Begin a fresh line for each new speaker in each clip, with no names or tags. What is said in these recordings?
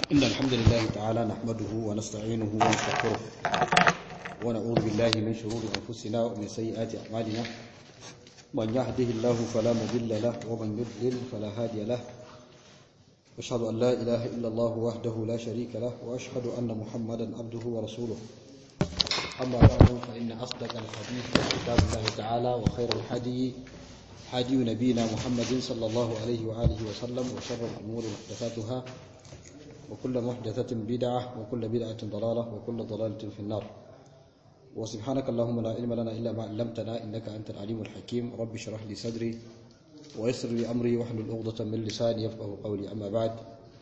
إن الحمد لله تعالى نحمده ونستعينه ونستغفره ونعوذ بالله من شرور أنفسنا ومن سيئات أعمالنا من يهده الله فلا مضل له ومن يضلل فلا هادي له أشهد أن لا إله إلا الله وحده لا شريك له وأشهد أن محمدا عبده ورسوله أما بعد فإن أصدق الحديث كتاب الله تعالى وخير الحدي حدي نبينا محمد صلى الله عليه وآله وسلم وشر الأمور محدثاتها وكل محدثة بدعة وكل بدعة ضلالة وكل ضلالة في النار وسبحانك اللهم لا علم لنا إلا ما علمتنا إنك أنت العليم الحكيم رب اشرح لي صدري ويسر لي أمري واحلل عقدة من لساني يفقه قولي أما بعد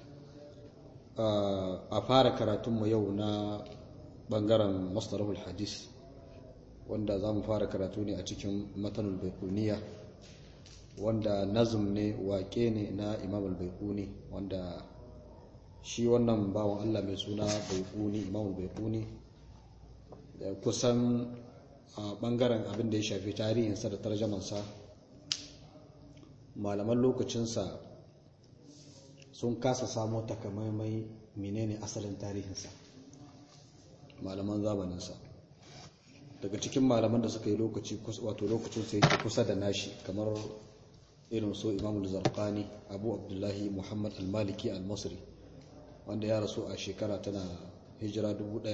أفارك كراتم يونا bangaren masdarahul hadis wanda za mu fara karatu ne a cikin matanul baikuniya wanda nazum ne wake ne na imam al-baikuni wanda shi wannan bawan Allah mai suna baikuni imam al-baikuni kusan a bangaren abin da ya shafi tarihinsa da tarjamansa malaman lokacinsa sun kasa samo takamaimai menene asalin tarihinsa malaman zamaninsa daga cikin malaman da suka yi lokaci wato lokacin sai yake kusa da nashi kamar irin so imamul zarqani abu abdullahi muhammad al-maliki al-masri wanda ya rasu a shekara tana hijira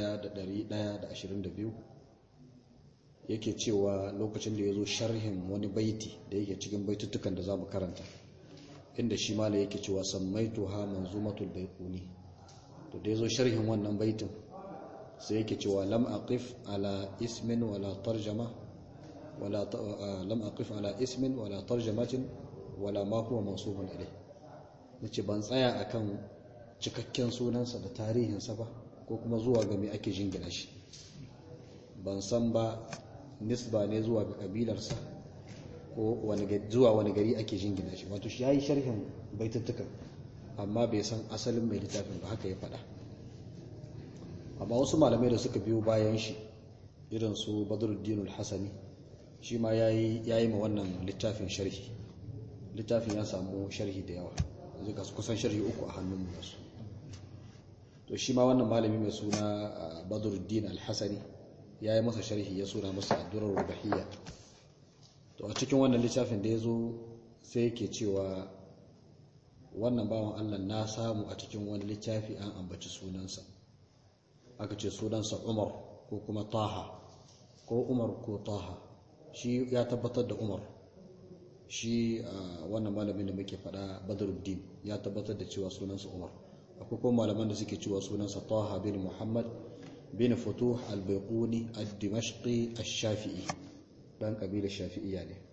1122 yake cewa lokacin da ya zo sharhin wani baiti da yake cikin baitutukan da za mu karanta inda shi mala yake cewa sammaitu ha manzumatul baikuni to da ya zo sharhin wannan baitin sai yake cewa lam aqif ala ismin wala tarjama wala lam aqif ala ismin wala tarjamatin wala ma huwa mansubun ilay nace ban tsaya akan cikakken sunansa da tarihinsa ba ko kuma zuwa ga me ake jingina shi ban san ba nisba ne zuwa ga kabilarsa ko wani zuwa wani gari ake jingina shi wato shi yayi sharhin baituttukan amma bai san asalin mai littafin ba haka ya faɗa amma wasu malamai da suka biyo bayan shi irin su badruddin al-hasani shi ma yayi ma wannan littafin sharhi littafin ya samu sharhi da yawa zai kusan sharhi uku a hannun mu su to shi ma wannan malami mai suna badruddin al-hasani yayi masa sharhi ya suna masa ad-durar rubahiyya to a cikin wannan littafin da yazo sai yake cewa wannan bawan Allah na samu a cikin wani littafi an ambaci sunansa aka ce sunansa umar ko kuma taha ko umar ko taha shi ya tabbatar da umar shi wannan malamin da muke fada badruddin ya tabbatar da cewa sunansa umar akwai kuma malaman da suke cewa sunansa taha bin muhammad bin futuh al-baiquni ad-dimashqi ash-shafi'i dan kabilar shafi'iyya ne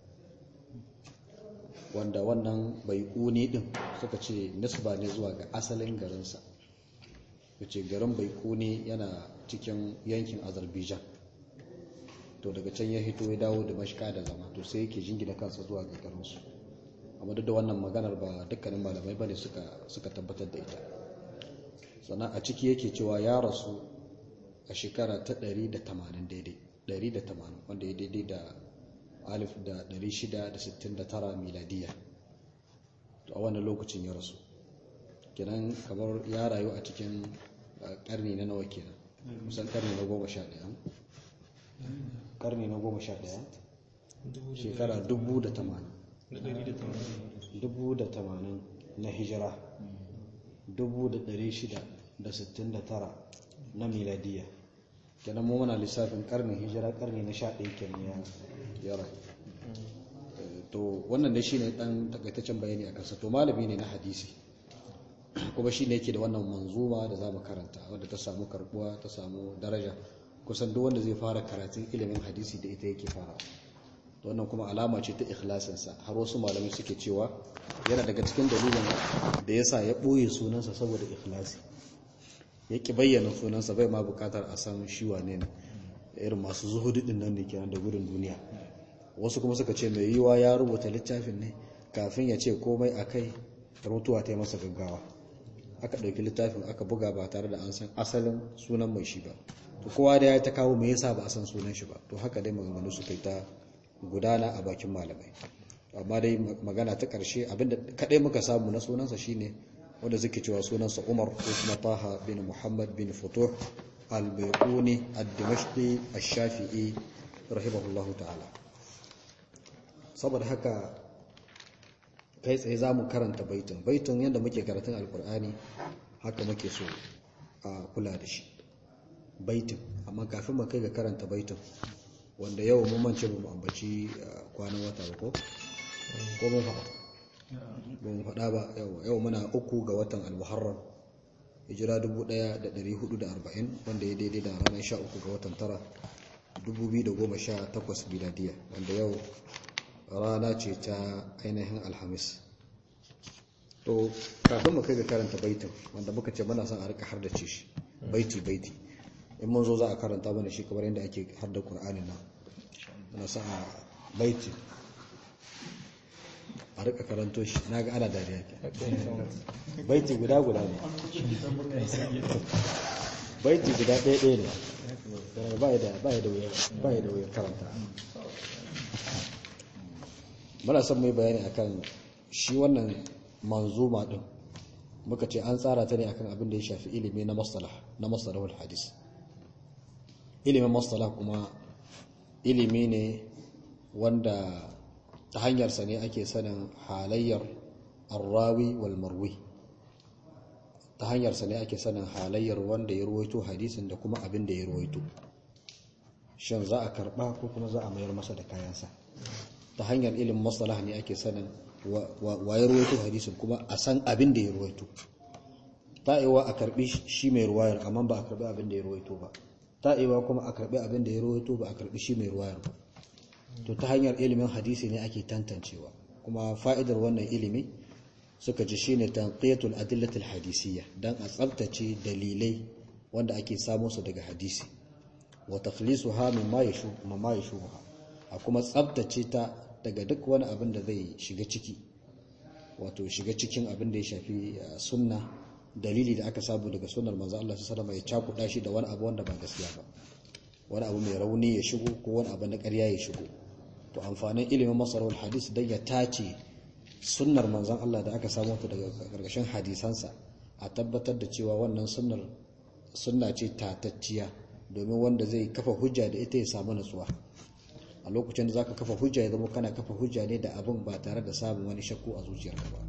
wanda wannan baiquni din suka ce nisba ne zuwa ga asalin garinsa wace garin baikuni yana cikin yankin azerbaijan to daga can ya hito ya dawo da mashika da zama to sai yake jingina kansa zuwa ga garinsu amma duk da wannan maganar ba dukkanin malamai bane suka suka tabbatar da ita sannan a ciki yake cewa ya rasu a shekara ta 180 daidai 180 wanda ya daidai da alif da 669 miladiya to a wannan lokacin ya rasu kenan kamar ya rayu a cikin karni na nawa kenan kusan karni na goma sha ɗaya karni na goma sha ɗaya shekara dubu da tamanin dubu da tamanin na hijira dubu da ɗari shida da sittin da tara na miladiya kenan mu muna lissafin karnin hijira karni na sha ɗaya kenan ya rayu to wannan da shi ne ɗan takaitaccen bayani a kansa to malami ne na hadisi kuma shi ne yake da wannan manzuma da za mu karanta wadda ta samu karbuwa ta samu daraja kusan duk wanda zai fara karatun ilimin hadisi da ita yake fara wannan kuma alama ce ta ikhlasinsa har wasu malamai suke cewa yana daga cikin dalilin da yasa ya ɓoye sunansa saboda ikhlasi ya ki bayyana sunansa bai ma bukatar a san shi wane ne irin masu zuhudu din nan ne kenan da gudun duniya wasu kuma suka ce mai yiwa ya rubuta littafin ne kafin ya ce komai akai mutuwa ta yi masa gaggawa aka ɗauki littafin aka buga ba tare da an san asalin sunan mai shi ba to kowa da ya ta kawo me yasa ba a san sunan shi ba to haka dai maganganu suka yi ta gudana a bakin malamai amma dai magana ta ƙarshe abinda kaɗai muka samu na sunansa shine wanda suke cewa sunansa umar ko kuma taha bin muhammad bin futuh al-baiquni ad-dimashqi ash-shafi'i rahimahullahu ta'ala saboda haka kai tsaye za mu karanta baitin baitin yadda muke karatun alkur'ani haka muke so a kula da shi baitin amma kafin mu kai ga karanta baitin wanda yau mun mance mu ambaci kwanan wata ba ko ko mun faɗa ba mu faɗa ba yau yau muna uku ga watan al-muharram hijira 1440 wanda ya daidai da ranar 13 ga watan tara 2018 biladiya wanda yau rana ce ta ainihin alhamis to kafin mu kai ga karanta baitin wanda muka ce muna son a rika har da ce shi baiti baiti in mun zo za a karanta mana shi kamar yadda ake har da ƙur'anin nan muna son a baiti a rika karanto shi na ga ana dariya ke baiti guda guda ne baiti guda ɗaya ɗaya ne ba ya da wuya karanta muna son mai bayani akan shi wannan manzuma din muka ce an tsara ta ne akan abin da ya shafi ilimi na masalah na masalahul hadis ilimin masalah kuma ilimi ne wanda ta hanyarsa ne ake sanin halayyar arrawi wal marwi ta hanyarsa ne ake sanin halayyar wanda ya ruwaito hadisin da kuma abin da ya ruwaito shin za a karba ko kuma za a mayar masa da kayansa ta hanyar ilimin masalah ne ake sanin wa ya ruwaito hadisin kuma a san abin da ya ruwaito ta'iwa a karbi shi mai ruwayar amma ba a karbi abin da ya ruwaito ba ta'iwa kuma a karbi abin da ya ruwaito ba a karbi shi mai ruwayar ba to ta hanyar ilimin hadisi ne ake tantancewa kuma fa'idar wannan ilimi suka ji shine tanqiyatul adillatul hadisiyya dan a tsabtace dalilai wanda ake samu su daga hadisi wa takhlisuha mimma yashu mimma yashuha a kuma tsabtace ta daga duk wani abin da zai shiga ciki wato shiga cikin abin da ya shafi sunna dalili da aka samu daga sunnar manzo Allah sallallahu alaihi wasallam ya cakuɗa shi da wani abu wanda ba gaskiya ba wani abu mai rauni ya shigo ko wani abu na ƙarya ya shigo to amfanin ilimin masarautar hadis dan ya tace sunnar manzon Allah da aka samu ta daga gargashin hadisansa a tabbatar da cewa wannan sunnar sunna ce tatacciya domin wanda zai kafa hujja da ita ya samu natsuwa a lokacin da zaka kafa hujja ya zama kana kafa hujja ne da abin ba tare da samun wani shakku a zuciyarka ba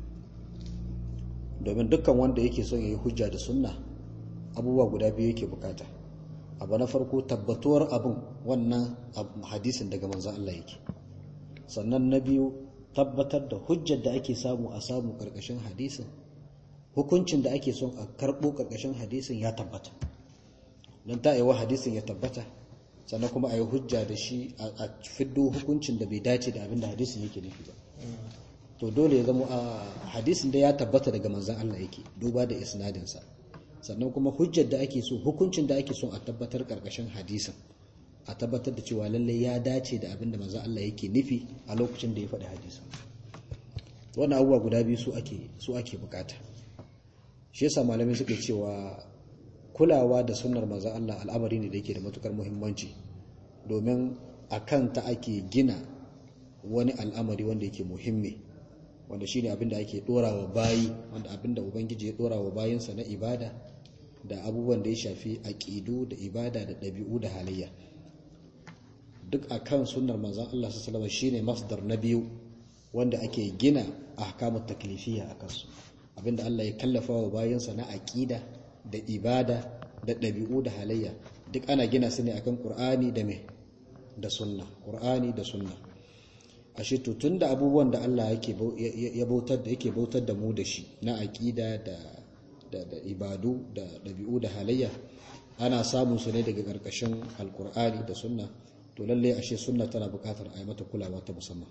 domin dukkan wanda yake son ya yi hujja da sunna abubuwa guda biyu yake bukata abu na farko tabbatuwar abin wannan hadisin daga manzan Allah yake sannan na biyu tabbatar da hujjar da ake samu a samu karkashin hadisin hukuncin da ake son a karɓo karkashin hadisin ya tabbata don ta wa hadisin ya tabbata sannan kuma a yi hujja da shi a fiddo hukuncin da bai dace da abin da hadisin yake nufi ba to dole ya zama a hadisin da ya tabbata daga manzan Allah yake duba da isnadinsa sannan kuma hujjar da ake so hukuncin da ake so a tabbatar karkashin hadisin a tabbatar da cewa lallai ya dace da abin da manzan Allah yake nufi a lokacin da ya faɗi hadisin wannan abubuwa guda biyu su ake su ake bukata shi yasa malamai suke cewa kulawa da sunnar manzan Allah al'amari ne da yake da matukar muhimmanci domin a kanta ake gina wani al'amari wanda yake muhimmi wanda shine abin da ake dorawa bayi wanda abin da ubangiji ya dorawa bayinsa na ibada da abubuwan da ya shafi aqidu da ibada da ɗabi'u da halayya duk akan sunnar manzon Allah sallallahu alaihi shine masdar na biyu wanda ake gina ahkamut taklifiyya akan su abinda Allah ya kallafa wa bayinsa na aqida da ibada da ɗabi'u da halayya duk ana gina su ne akan Qur'ani da me da sunna Qur'ani da sunna ashe to tunda abubuwan da Allah yake ya bautar da yake bautar da mu da shi na aqida da da, da ibadu da dabi'u da halayya ana samun su ne daga karkashin alqur'ani da sunna to lalle ashe sunna tana buƙatar a yi mata kulawa ta musamman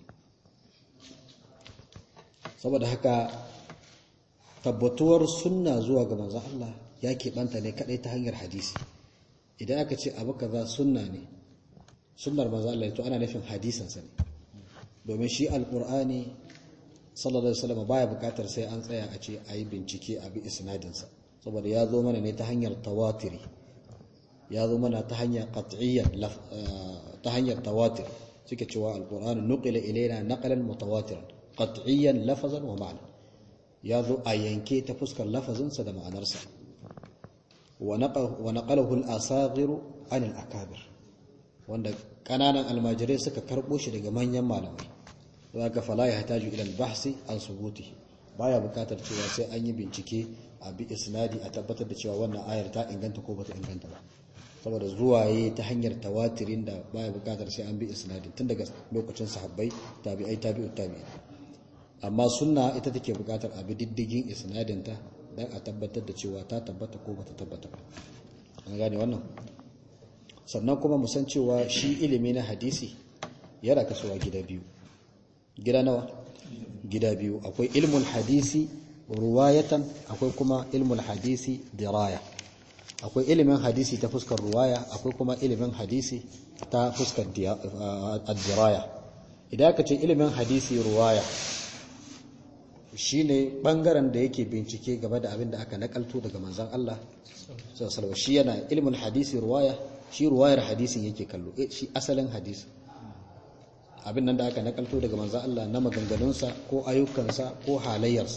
saboda haka tabbatuwar sunna zuwa ga manzon Allah ya keɓanta ne kadai ta hanyar hadisi idan aka ce abu kaza sunna ne sunnar manzon Allah to ana nufin hadisansa ne domin shi alkur'ani sallallahu alaihi wasallam baya bukatar sai an tsaya a ce a yi bincike a bi isnadinsa saboda ya zo mana ne ta hanyar tawatiri ya zo mana ta hanyar qat'iyyan ta hanyar tawatir suke cewa alkur'ani nuqila ilaina naqlan mutawatiran qat'iyyan lafazan wa ma'na ya zo a yanke ta fuskar lafazinsa da ma'anarsa wa naqalahu al-asaghiru an al-akabir wanda kananan almajirai suka karbo shi daga manyan malamai zaka fala ya hataju ila al-bahsi an subuti baya bukatar cewa sai an yi bincike a bi isnadi a tabbatar da cewa wannan ayar ta inganta ko bata inganta ba saboda zuwaye ta hanyar tawatirin da baya bukatar sai an bi isnadi tun daga lokacin sahabbai tabi'ai tabi'ut tabi'in amma sunna ita take bukatar a bi diddigin isnadinta dan a tabbatar da cewa ta tabbata ko bata tabbata ba an gane wannan sannan kuma mu san cewa shi ilimi na hadisi yana kasuwa gida biyu gida nawa gida biyu akwai ilmul hadisi ruwayatan akwai kuma ilmul hadisi diraya akwai ilimin hadisi ta fuskar ruwaya akwai kuma ilimin hadisi ta fuskar diraya idan aka ce ilimin hadisi ruwaya shine bangaren da yake bincike game da abin da aka nakalto daga manzon Allah sallallahu shi yana ilmul hadisi ruwaya shi ruwayar hadisin yake kallo shi asalin hadisi abin nan da aka nakalto daga manzon Allah na maganganunsa ko ayyukansa ko halayyarsa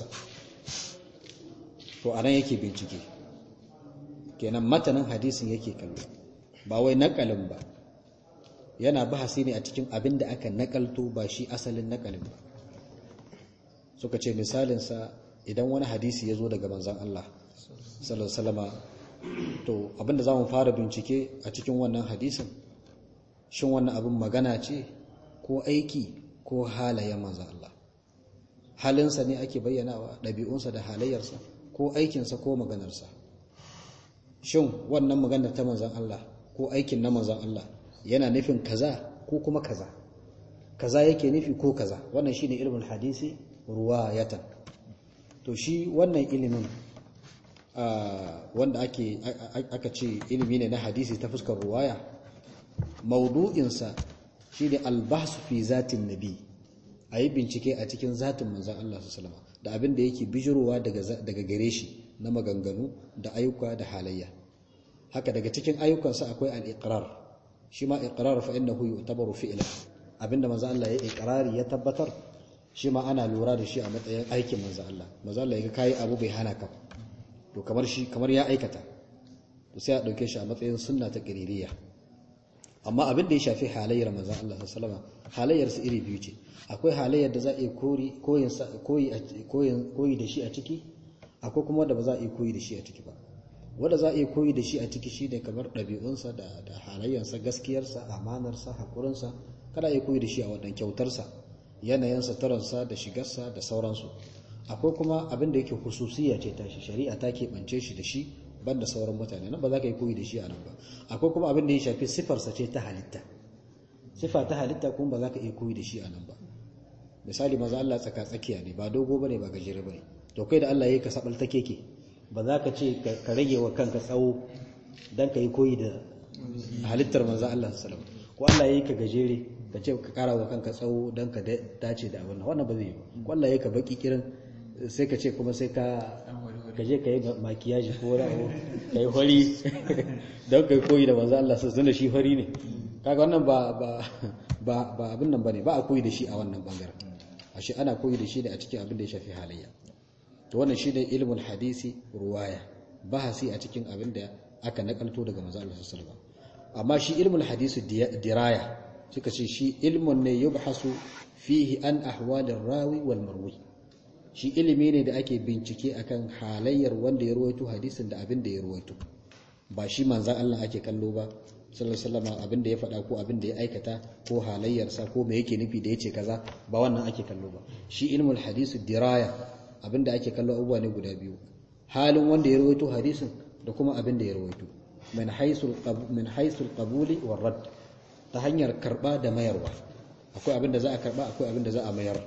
to anan yake bincike kenan matanin hadisin yake kallo ba wai nakalin ba yana bahasi ne a cikin abin da aka nakalto ba shi asalin nakalin ba suka ce misalinsa idan wani hadisi ya zo daga manzan Allah sallallahu to abinda za mu fara bincike a cikin wannan hadisin shin wannan abin magana ce ko aiki ko halayen manzan Allah halinsa ne ake bayyanawa ɗabi'unsa da halayyarsa ko aikinsa ko maganarsa shin wannan maganar ta manzan Allah ko aikin na manzan Allah yana nufin kaza ko kuma kaza kaza yake nufi ko kaza wannan shine ilmul hadisi ruwayatan to shi wannan ilimin wanda ake aka ce ilimi ne na hadisi ta fuskar ruwaya maudu'insa shine albahsu fi zatin nabi a yi bincike a cikin zatin manzan Allah su da abin da yake bijirowa daga gare shi na maganganu da ayyuka da halayya haka daga cikin ayyukansa akwai al-iqrar shi ma iqrar fa innahu yu'tabaru fi'lan abinda manzan Allah ya iqrari ya tabbatar shi ma ana lura da shi a matsayin aikin manzan Allah manzan Allah ya ga kai abu bai hana ka to kamar shi kamar ya aikata to sai a dauke shi a matsayin sunna ta qiririya amma abin da ya shafi halayyar manzan Allah sallallahu alaihi wasallam halayyar su iri biyu ce akwai halayyar da za a yi koyi koyi da shi a ciki akwai kuma wanda ba za a yi koyi da shi a ciki ba wanda za a yi koyi da shi a ciki shi ne kamar ɗabi'unsa da halayyarsa gaskiyarsa amanarsa haƙurinsa kada a yi koyi da shi a wannan kyautarsa yanayinsa taransa da shigarsa da sauransu akwai kuma abin da yake hususiya ce tashi shari'a ta keɓance shi da shi banda sauran mutane nan ba za ka yi koyi da shi a nan ba akwai kuma abin da ya shafi sifarsa ce ta halitta sifa ta halitta kuma ba za ka iya koyi da shi a nan ba misali maza Allah tsaka tsakiya ne ba dogo bane ba gajere bane to kai da Allah yayi ka sabal ta keke ba za ka ce ka rage wa kanka tsawo dan ka yi koyi da halittar manzo Allah sallallahu alaihi ko Allah yayi ka gajere ka ce ka kara wa kanka tsawo dan ka dace da abin wannan ba zai yi ko Allah yayi ka baki kirin sai ka ce kuma sai ka gaje ka yi makiyaji ko wani ka yi hori don ka yi koyi da manzo Allah sallallahu alaihi shi hori ne kaga wannan ba ba ba abin nan bane ba a koyi da shi a wannan bangaren ashe ana koyi da shi ne a cikin abin da ya shafi halayya to wannan shine ilmul hadisi ruwaya bahasi a cikin abin da aka nakalto daga manzo Allah sallallahu alaihi amma shi ilmul hadisi diraya suka ce shi ilmun ne yubhasu fihi an ahwalir rawi wal marwi shi ilimi ne da ake bincike akan halayyar wanda ya ruwaito hadisin da abin da ya ruwaito ba shi manzan Allah ake kallo ba sallallahu alaihi wasallam abin da ya faɗa ko abin da ya aikata ko halayyarsa ko me yake nufi da yace kaza ba wannan ake kallo ba shi ilmul hadisi diraya abin da ake kallo abubuwa ne guda biyu halin wanda ya rawaito hadisin da kuma abin da ya rawaito min haisul min haisul qabuli war radd ta hanyar karba da mayarwa akwai abin da za a karba akwai abin da za a mayar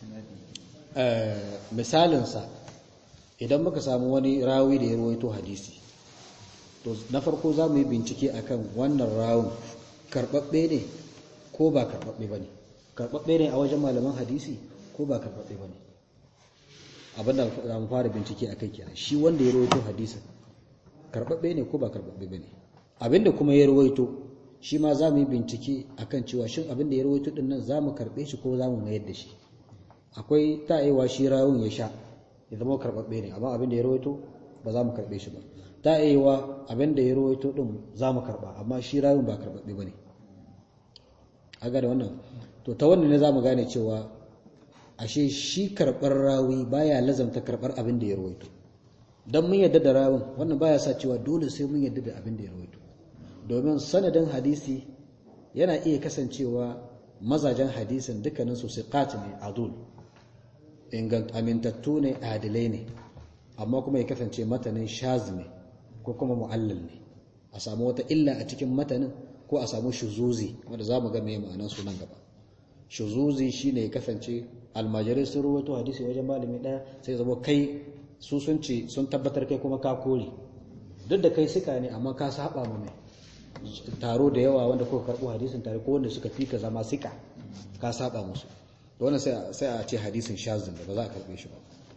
misalin sa idan muka samu wani rawi da ya rawaito hadisi to na farko za mu yi bincike akan wannan rawun karɓaɓɓe ne ko ba karɓaɓɓe ba ne karɓaɓɓe ne a wajen malaman hadisi ko ba karɓaɓɓe ba ne abinda za mu fara bincike a kai kenan shi wanda ya rawaito hadisin karɓaɓɓe ne ko ba karɓaɓɓe ba ne abinda kuma ya rawaito shi ma za mu yi bincike akan cewa shin abinda ya rawaito din nan za mu karɓe shi ko za mu mayar da shi akwai ta'ewa shi rawun ya sha ya zama karbabbe ne amma abin da ya rawaito ba za mu karbe shi ba ta iya abin da ya rawaito din za mu karba amma shi rawin ba karbabbe bane aga da wannan to ta wannan ne za mu gane cewa ashe shi karbar rawi baya lazamta karbar abin da ya rawaito dan mun yadda da rawin wannan baya sa cewa dole sai mun yadda da abin da ya rawaito domin sanadin hadisi yana iya kasancewa mazajen hadisin dukkanin su siqat ne adul ingant amintattu ne adilai ne amma kuma ya kasance matanin shaz ne ko kuma mu'allal ne a samu wata illa a cikin matanin ko a samu shuzuzi wanda za mu ga mai ma'anar su nan gaba shuzuzi shine ya kasance almajirai sun ruwaito hadisi wajen malami daya sai zama kai su sun ce sun tabbatar kai kuma ka kore duk da kai suka ne amma ka saba ma mai taro da yawa wanda kuka karbo hadisin tare ko wanda suka fika zama sika ka saba musu wannan sai a ce hadisin shazin da ba za a karbe shi ba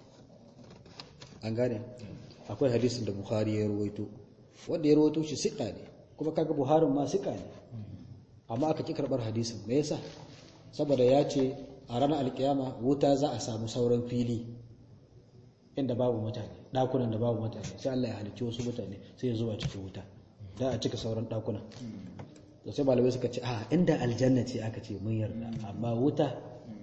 an gane akwai hadisin da bukhari ya ruwaito wanda ya ruwaito shi sika ne kuma kaga buharin ma sika ne amma aka ki karbar hadisin me yasa saboda ya ce a ranar alkiyama wuta za a samu sauran fili inda babu mutane dakunan da babu mutane sai Allah ya halicci wasu mutane sai ya zuba cikin wuta da a cika sauran dakunan da sai malamai suka ce a inda aljanna ce aka ce mun yarda amma wuta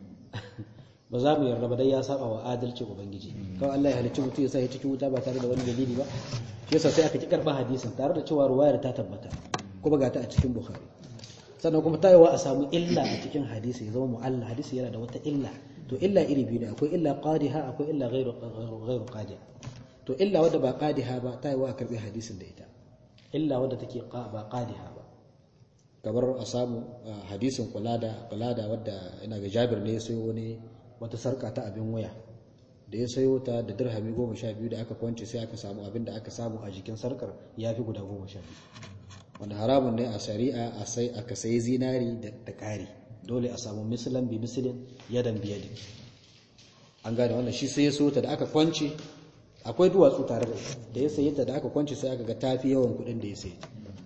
ba za mu yarda ba dai ya saba wa adalci ubangiji kawai Allah ya halicci mutum ya sa ya cikin wuta ba tare da wani dalili ba shi yasa sai aka ki karba hadisin tare da cewa ruwayar ta tabbata kuma ga ta a cikin bukhari sannan kuma ta yawa a samu illa a cikin hadisi ya zama mu'alla hadisi yana da wata illa to illa iri biyu ne akwai illa qadiha akwai illa ghairu ghairu qadiha to illa wadda ba qadiha ba ta yawa a karbi hadisin da ita illa wadda take ba qadiha ba kamar a samu hadisin kulada kulada wadda ina ga Jabir ne ya sayo wani wata sarka ta abin waya da ya sayo ta da dirhami goma sha biyu da aka kwance sai aka samu abin da aka samu a jikin sarkar ya fi guda goma sha biyu wanda haramun ne a shari'a a sai aka sayi zinari da ƙari dole a samu misalan bi misalin yadan biyadin an gane wannan shi sai ya so ta da aka kwance akwai duwatsu tare da da ya sayi ta da aka kwance sai aka ga tafi yawan kuɗin da ya sayi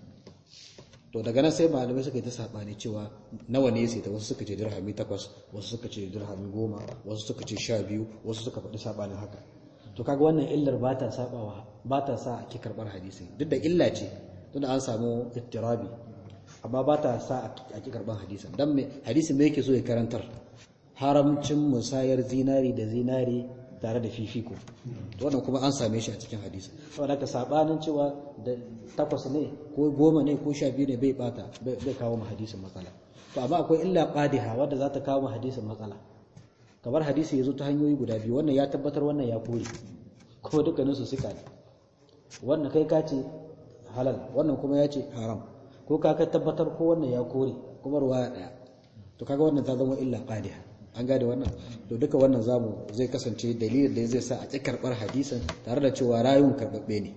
to daga nan sai malamai suka yi ta sabani cewa nawa ne ya sayi ta wasu suka ce dirhami takwas wasu suka ce dirhami goma wasu suka ce sha biyu wasu suka faɗi sabanin haka to kaga wannan illar ba ta sabawa ba ta sa ake karɓar hadisi duk da illa ce tunda an samu ittirabi amma ba ta sa a ki karban hadisin dan me hadisin me yake so ya karantar haramcin musayar zinari da zinari tare da fifiko to wannan kuma an same shi a cikin hadisi saboda ka sabanin cewa da takwas ne ko goma ne ko sha biyu ne bai bata bai kawo mu hadisin matsala to amma akwai illa qadiha wadda za ta kawo mu hadisin matsala kamar hadisi ya zo ta hanyoyi guda biyu wannan ya tabbatar wannan ya kore kuma dukkaninsu suka ne wannan kai ka ce halal wannan kuma ya ce haram ko ka tabbatar ko wannan ya kore kuma ruwaya daya to kaga wannan ta zama illa qadiha an gane wannan to duka wannan zamu zai kasance dalilin da zai sa a ci karbar hadisin tare da cewa rayun karbabbe ne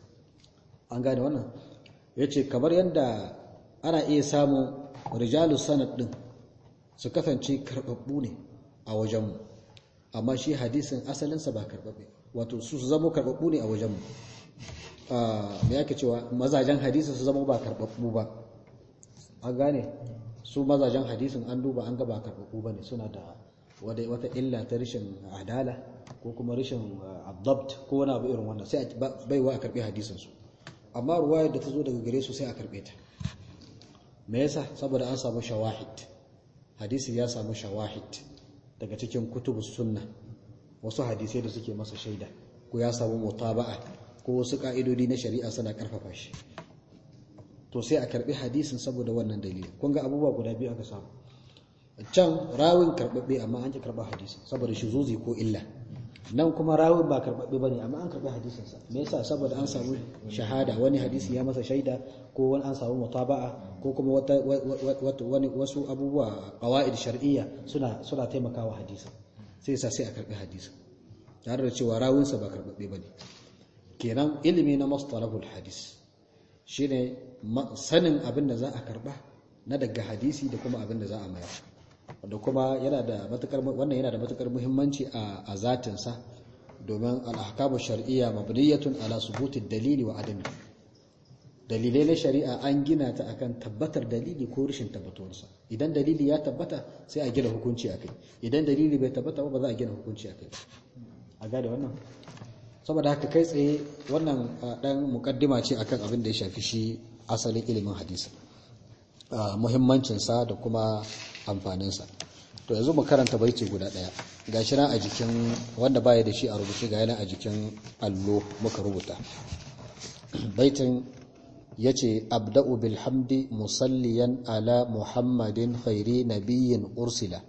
an gane wannan yace kamar yadda ana iya samun rijalu sanad din su kasance karbabbu ne a wajenmu amma shi hadisin asalinsa ba karbabbe wato su zama karbabbu ne a wajenmu me yake cewa mazajen hadisin su zama ba karbabbu ba an gane su mazajen hadisin an duba an ga ba karbabbu bane suna da wata illa ta rashin adala ko kuma rashin abdabt ko wani abu irin wannan sai baiwa a karbi hadisin su amma ruwayar da ta zo daga gare su sai a karbe ta me yasa saboda an samu shawahid hadisi ya samu shawahid daga cikin kutubus sunna wasu hadisai da suke masa shaida ko ya samu mutaba'a ko wasu ka'idodi na shari'a suna karfafa shi to sai a karbi hadisin saboda wannan dalilin kun ga abubuwa guda biyu aka samu can rawin karbabbe amma an ki karba hadisin saboda zuzi ko illa nan kuma rawin ba karbabbe bane amma an karbi hadisin sa me yasa saboda an samu shahada wani hadisi ya masa shaida ko wani an samu mutaba'a ko kuma wata wani wasu abubuwa qawaid shar'iyya suna suna taimakawa hadisin sai yasa sai a karbi hadisin tare da cewa rawin sa ba karbabbe bane kenan ilimi na mustalahul hadis shine sanin abin da za a karba na daga hadisi da kuma abin da za a mayar da kuma yana da matukar wannan yana da matukar muhimmanci a a zatin sa domin al-ahkamu shar'iyya mabniyatun ala subuti dalili wa adami dalilai na shari'a an gina ta akan tabbatar dalili ko rashin tabbatuwarsa idan dalili ya tabbata sai a gina hukunci akai idan dalili bai tabbata ba ba za a gina hukunci akai a gane wannan saboda haka kai tsaye wannan dan mukaddima ce akan abin da ya shafi shi asalin ilimin hadisi muhimmancinsa da kuma amfaninsa to yanzu mu karanta baiti guda daya gashi nan a jikin wanda baya da shi a rubuce ga yana a jikin allo muka rubuta baitin yace abda'u bil hamdi musalliyan ala muhammadin khairi nabiyyin ursila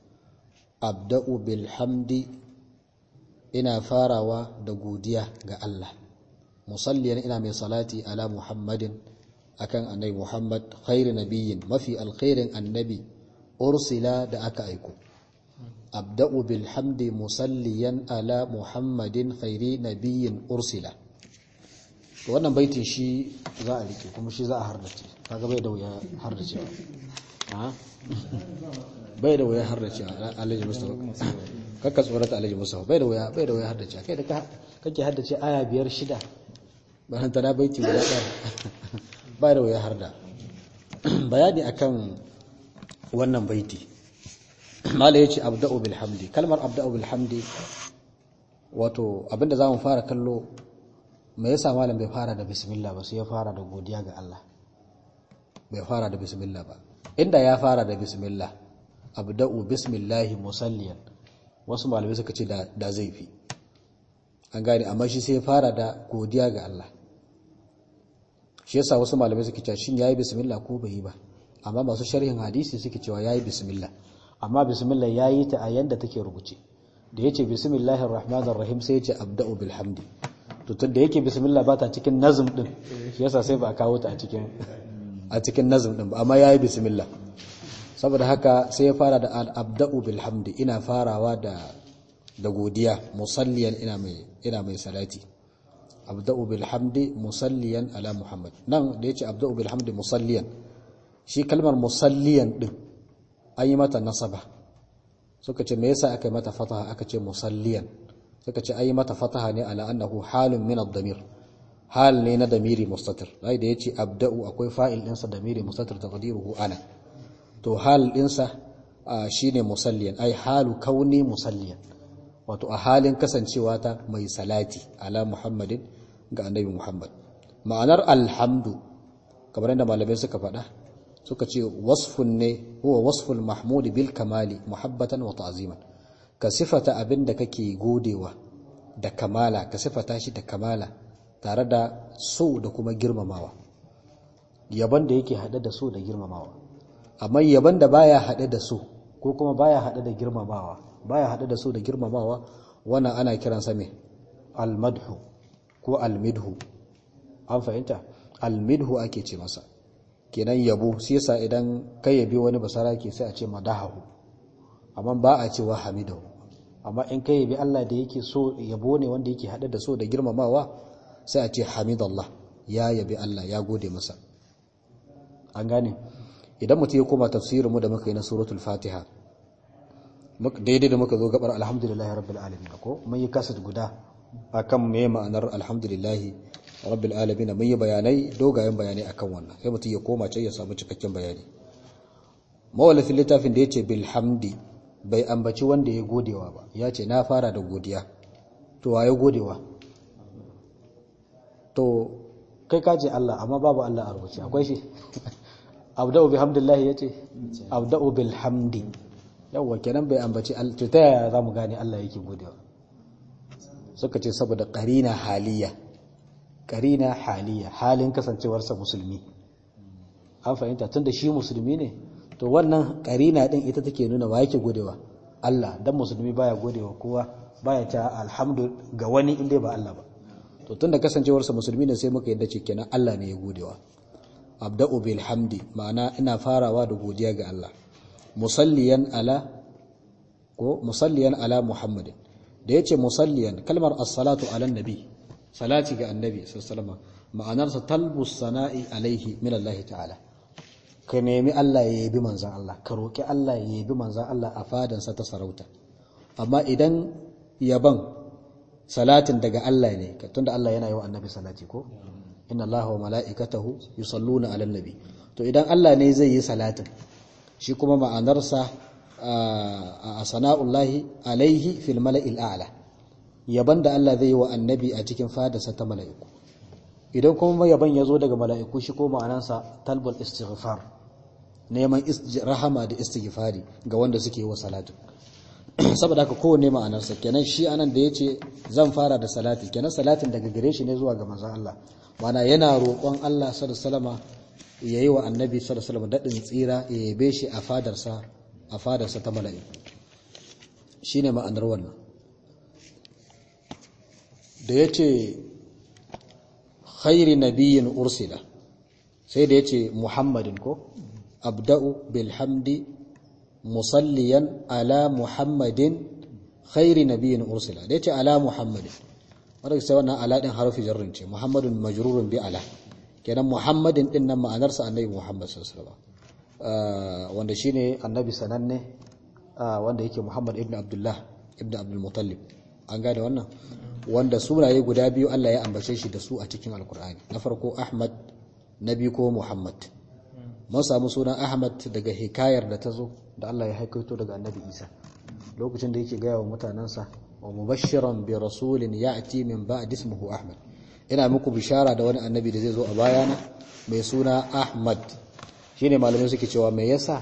abda'u bil hamdi ina farawa da godiya ga Allah musalliyan ina mai salati ala muhammadin akan annabi muhammad khairi nabiyyin mafi alkhairin annabi ursila da aka aiko abda'u bil hamdi musalliyan ala muhammadin khairi nabiyyin ursila to wannan baitin shi za a rike kuma shi za a hardace kaga bai da wuya hardace ha bai da wuya hardace alhaji mustafa kakka tsorata alhaji mustafa bai da wuya bai da wuya hardace kai da kake haddace aya biyar shida ba hanta na baiti guda ɗaya bai da wuya harda bayani akan wannan baiti mala yace abda'u bil hamdi kalmar abda'u bil hamdi wato abinda zamu fara kallo me yasa malam bai fara da bismillah ba sai ya fara da godiya ga Allah bai fara da bismillah ba inda ya fara da bismillah abda'u bismillah musalliyan wasu malamai suka ce da da zai fi an gane amma shi sai ya fara da godiya ga Allah shi yasa wasu malamai suke cewa shin yayi bismillah ko bai yi ba amma masu sharhin hadisi suke cewa yayi bismillah amma bismillah yayi ta a yanda take rubuce da yace bismillahir rahmanir rahim sai yace abda'u bil hamdi to tunda yake bismillah ba ta cikin nazm din shi yasa sai ba a kawo ta a cikin a cikin nazm din ba amma yayi bismillah saboda haka sai ya fara da abda'u bil hamdi ina farawa da da godiya musalliyan ina mai ina mai salati abda'u bil hamdi musalliyan ala muhammad nan da yace abda'u bil hamdi musalliyan shi kalmar musalliyan din an yi mata nasaba suka ce me yasa aka yi mata fataha aka ce musalliyan suka ce an yi mata fataha ne ala annahu halun min ad-damir hal ne na damiri mustatir dai da yace abda'u akwai fa'il ɗinsa damiri mustatir taqdiruhu ana to hal ɗinsa shine musalliyan ai halu kauni musalliyan wato a halin kasancewa ta mai salati ala muhammadin ga annabi muhammad ma'anar alhamdu kamar yadda malamai suka faɗa suka ce wasfun ne huwa wasful mahmudi bil kamali muhabbatan wa ta'ziman ka sifata abin da kake godewa da kamala ka sifata shi da kamala tare da so da kuma girmamawa yaban da yake haɗe da so da girmamawa amma yaban da baya haɗe da so ko kuma baya haɗe da girmamawa baya haɗe da so da girmamawa wannan ana kiransa me almadhu ko almidhu an fahimta almidhu ake ce masa kenan yabo sai yasa idan kai yabi wani basara ke sai a ce madahu amma ba a cewa hamidahu amma in kai yabi Allah da yake so yabo ne wanda yake haɗe da so da girmamawa sai a ce hamidallah ya yabi Allah ya gode masa an gane idan mutum ya koma tafsirin mu da muka yi na suratul fatiha daidai da muka zo gabar alhamdulillahi rabbil alamin ko mun yi kasat guda akan me ma'anar alhamdulillahi rabbil alamin mun yi bayanai dogayen bayanai akan wannan sai mutum ya koma can ya samu cikakken bayani mawallafin littafin da yace bil hamdi bai ambaci wanda ya godewa ba ya ce na fara da godiya to wa ya godewa to kai ka ce Allah amma babu Allah a rubuce akwai shi abda'u bihamdillahi yace abda'u bil hamdi yawwa kenan bai ambaci to ta yaya zamu gane Allah yake godewa suka ce saboda qarina haliya qarina haliya halin kasancewarsa musulmi an fahimta tunda shi musulmi ne to wannan qarina din ita take nuna wa yake godewa Allah dan musulmi baya godewa kowa baya ta alhamdu ga wani inda ba Allah ba to tunda kasancewarsa musulmi ne sai muka yadda ce kenan Allah ne ya godewa abda'u bil hamdi ma'ana ina farawa da godiya ga Allah musalliyan ala ko musalliyan ala muhammadin da yace musalliyan kalmar as-salatu ala nabi salati ga annabi sallallahu alaihi ma'anarsa talbus sana'i alaihi min Allah ta'ala ka nemi Allah ya yabi manzon Allah ka roki Allah ya yabi manzon Allah a fadansa ta sarauta amma idan yaban salatin daga Allah ne tunda Allah yana yi wa annabi salati ko inna Allah wa mala'ikatahu yusalluna 'alan nabi to idan Allah ne zai yi salatin shi kuma ma'anarsa a sana'ullahi alaihi fil mala'il a'la yaban da Allah zai yi wa annabi a cikin fadarsa ta mala'iku idan kuma yaban ya zo daga mala'iku shi ko ma'anansa talbul istighfar neman rahama da istighfari ga wanda suke yi wa salatu saboda haka kowanne ma'anarsa kenan shi anan da yace zan fara da salati kenan salatin daga gare shi ne zuwa ga manzon Allah mana yana roƙon Allah sallallahu alaihi yayi wa annabi sallallahu alaihi dadin tsira ya yabe shi a fadarsa a fadarsa ta mala'iku shine ma'anar wannan da yace khairi nabiyyin ursila sai da yace muhammadin ko abda'u bilhamdi musalliyan ala muhammadin khairi nabiyyin ursila da yace ala muhammadin wanda sai wannan ala din harfi jarrin ce muhammadun majrurun bi ala kenan muhammadin din nan ma'anarsa annabi muhammad sallallahu alaihi wasallam wanda shine annabi sananne wanda yake muhammad ibn abdullah ibn abdul muttalib an gane wannan wanda sunaye guda biyu Allah ya ambace shi da su a cikin alkur'ani na farko ahmad na biyu ko muhammad mun samu sunan ahmad daga hikayar da ta zo da Allah ya haikaito daga annabi isa lokacin da yake gaya wa mutanensa wa mubashiran bi rasulin ya'ti min ba'd ismihi ahmad ina muku bishara da wani annabi da zai zo a bayana mai suna ahmad shine malamai suke cewa me yasa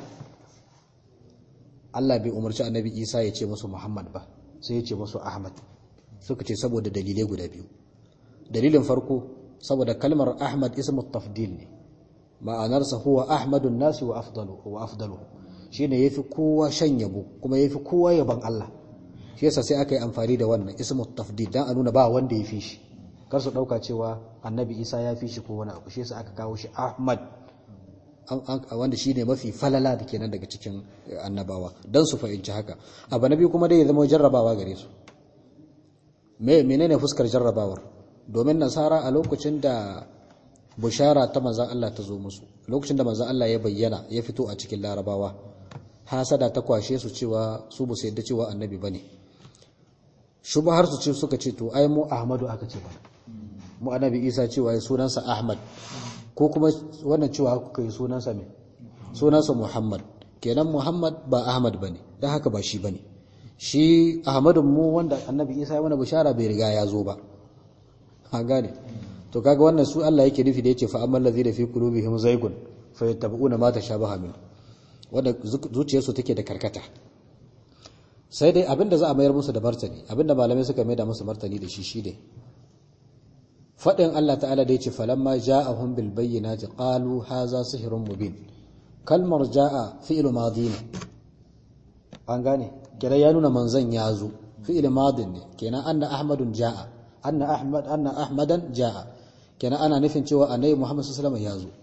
Allah bai umarci annabi isa ya ce musu muhammad ba sai ya ce musu ahmad suka ce saboda dalilai guda biyu dalilin farko saboda kalmar ahmad ismu tafdil ne ma'anarsa huwa ahmadun nasi wa afdalu wa afdalu shine yafi kowa shan yabo kuma yafi kowa yaban Allah shi yasa sai aka yi amfani da wannan ismu tafdil dan a nuna ba wanda ya fi shi kar su dauka cewa annabi Isa ya fi shi ko wani abu shi yasa aka kawo shi Ahmad wanda shine mafi falala da kenan daga cikin annabawa dan su fahimci haka abu nabi kuma dai ya zama jarrabawa gare su me menene fuskar jarrabawar domin nasara a lokacin da bushara ta manzan Allah ta zo musu lokacin da manzan Allah ya bayyana ya fito a cikin larabawa hasada ta kwashe su cewa su bu yadda cewa annabi bane har su ce suka ce to ai mu ahmadu aka ce bana mu annabi isa cewa ya sunansa ahmad ko kuma wannan cewa kuka yi sunansa me sunansa muhammad kenan muhammad ba ahmad bane dan haka ba shi bane shi ahmadun mu wanda annabi isa ya mana bishara bai riga ya zo ba an gane to kaga wannan su Allah yake nufi da yace fa amman ladina fi qulubihim zaygun fayattabi'una ma tashabaha min wanda zuciyarsu take da karkata sai dai abinda za a mayar musu da martani abinda malamai suka mai da musu martani da shi shine fadin Allah ta'ala da yace falamma ja'ahum bil bayyinati qalu hadha sihrun mubin kalmar ja'a fi'lu madin an gane kira ya nuna manzon ya zo fi'il madin ne kenan anna ahmadun ja'a anna ahmad anna ahmadan ja'a kenan ana nufin cewa annabi muhammad sallallahu alaihi wasallam ya zo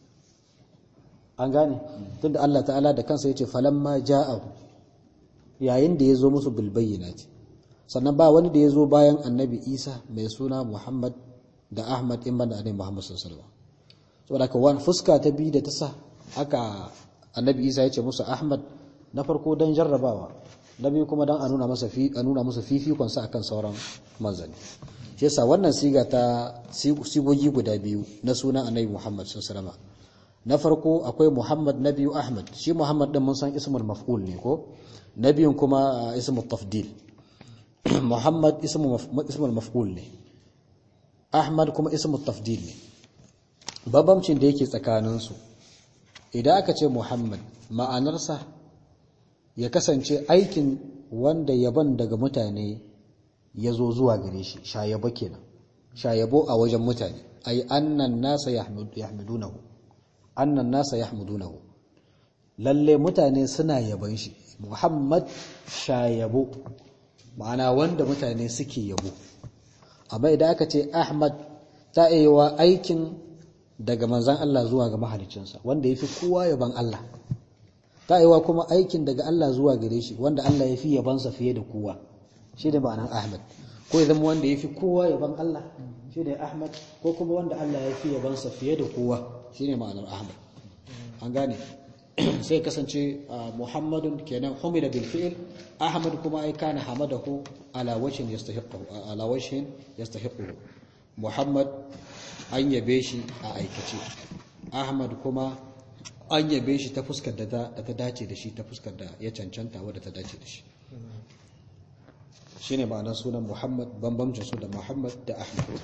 an gane tunda Allah ta'ala da kansa yace falamma ja'ahu yayin da ya zo musu bil bayyinati sannan ba wani da ya zo bayan annabi isa mai suna muhammad da ahmad in banda annabi muhammad sallallahu alaihi wasallam saboda ka wani fuska ta bi da ta sa haka annabi isa ya ce musu ahmad na farko dan jarrabawa na biyu kuma dan a nuna masa fi a nuna masa fifikon sa akan sauran manzanni shi yasa wannan siga ta sigogi guda biyu na suna annabi muhammad sallallahu alaihi wasallam na farko akwai muhammad na biyu ahmad shi muhammad din mun san ismul maf'ul ne ko na biyun kuma ismul tafdil muhammad ismul maf'ul ne ahmad kuma ismul tafdil ne babamcin da yake tsakaninsu idan aka ce muhammad ma'anarsa ya kasance aikin wanda yaban daga mutane ya zo zuwa gare shi shayabo kenan shayabo a wajen mutane ay annan nasa yahmidunahu annan nasa yahmidunahu lalle mutane suna yaban shi muhammad shayabo ma'ana wanda mutane suke yabo amma idan aka ce ahmad ta wa aikin daga manzan Allah zuwa ga mahalicinsa wanda ya fi kowa yaban Allah ta wa kuma aikin daga Allah zuwa gare shi wanda Allah ya fi yabansa fiye da kowa shi da ma'anar ahmad ko ya zama wanda ya fi kowa yaban Allah shi ne ahmad ko kuma wanda Allah ya fi yabansa fiye da kowa shi ne ma'anar ahmad an gane sai kasance muhammadun kenan humida bil fi'l ahmad kuma ai kana hamadahu ala wajhin yastahiqu ala wajhin yastahiqu muhammad an yabe shi a aikace ahmad kuma an yabe shi ta fuskar da ta dace da shi ta fuskar da ya cancanta wadda ta dace da shi shine ma'anar sunan muhammad bambamcin su da muhammad da ahmad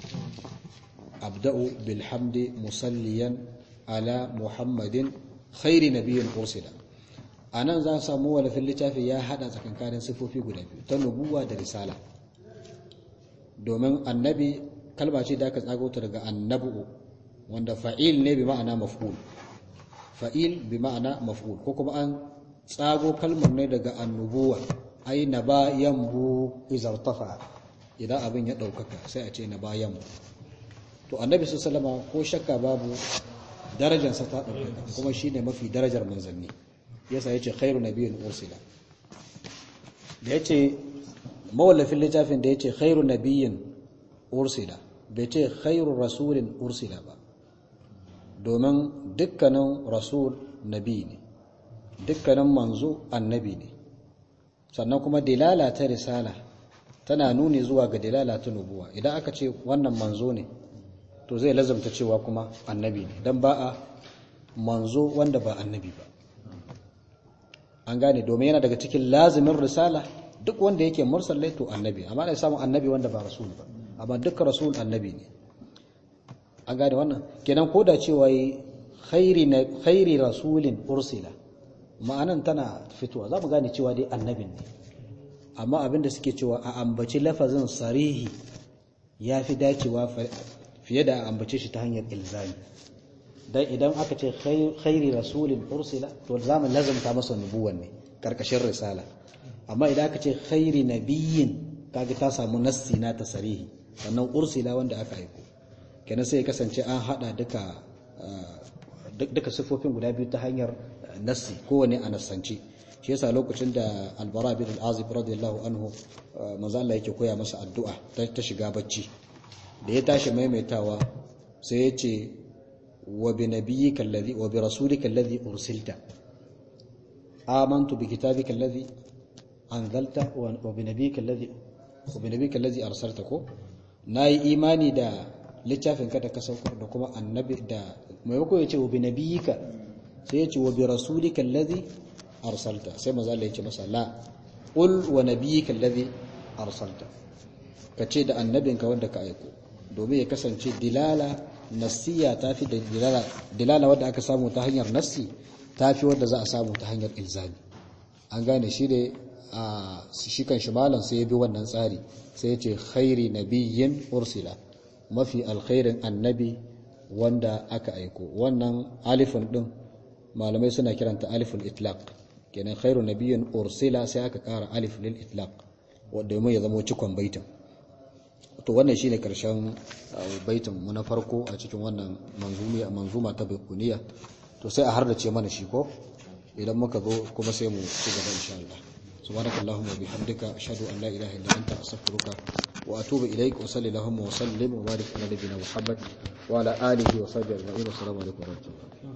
abda'u bilhamdi musalliyan ala muhammadin khairi nabiyyin ursila anan za samu walafin littafi ya hada tsakankanin sifofi guda biyu ta nubuwa da risala domin annabi kalma ce da aka tsago ta daga annabu wanda fa'il ne bi ma'ana maf'ul fa'il bi ma'ana maf'ul ko kuma an tsago kalmar ne daga annubuwa ai na ba yambu izartafa idan abin ya ɗaukaka sai a ce na ba yambu to annabi su salama ko shakka babu darajarsa ta ɗaukaka kuma shi ne mafi darajar manzanni yasa ya ce khairu na biyun ursila da ya ce mawallafin littafin da ya ce khairu na biyun ursila bai ce khairu rasulin ursila ba domin dukkanin rasul nabi ne dukkanin manzo annabi ne sannan kuma dilala ta risala tana nuni zuwa ga dilala ta nubuwa idan aka ce wannan manzo ne to zai lazamta cewa kuma annabi ne don ba a manzo wanda ba annabi ba an gane domin yana daga cikin lazimin risala duk wanda yake mursal to annabi amma da samun annabi wanda ba rasul ba amma duk rasul annabi ne an gane wannan kenan ko da cewa khairi rasulin ursila ma'anan tana fitowa za mu gane cewa dai annabin ne amma abinda suke cewa a ambaci lafazin sarihi ya fi dacewa fiye da a ambace shi ta hanyar ilzami dan idan aka ce khairi rasulin ursila to za mu lazumta masa nubuwan ne karkashin risala amma idan aka ce khairi nabiyyin kaga ta samu nassi na ta sarihi sannan ursila wanda aka aiko kenan sai ya kasance an hada duka duka sifofin guda biyu ta hanyar nassi kowane a nassance shi yasa lokacin da albara bin al-azib radiyallahu anhu manzo Allah yake koya masa addu'a ta shiga bacci da ya tashi maimaitawa sai ya ce wa bi nabiyyika alladhi wa bi rasulika alladhi ursilta amantu bi kitabika alladhi anzalta wa bi nabiyyika alladhi wa bi nabiyyika alladhi arsalta ko nayi imani da littafin ka da ka saukar da kuma annabi da maimako ya ce wa bi nabiyyika sai ya ce wa bi rasulika alladhi arsalta sai maza Allah ya ce masa la qul wa nabiyyika alladhi arsalta kace da annabinka wanda ka aiko domin ya kasance dilala nassiya tafi da dilala dilala wanda aka samu ta hanyar nassi tafi wanda za a samu ta hanyar ilzami an gane shi da a shi kan shi malam sai ya bi wannan tsari sai ya ce khairi nabiyyin ursila mafi alkhairin annabi wanda aka aiko wannan alifin din malamai suna kiranta aliful itlaq kenan khairu nabiyyin ursila sai aka kara alif lil itlaq wanda domin ya zama cikon baitin to wannan shine karshen baitin mu na farko a cikin wannan manzumi manzuma ta baikuniya to sai a hardace mana shi ko idan muka zo kuma sai mu ci gaba insha Allah subhanakallahumma wa bihamdika ashhadu an la ilaha illa anta astaghfiruka wa atubu ilaik wa sallallahu wa sallim wa barik ala nabiyyina muhammad wa ala alihi wa sahbihi ajma'in assalamu alaikum wa rahmatullahi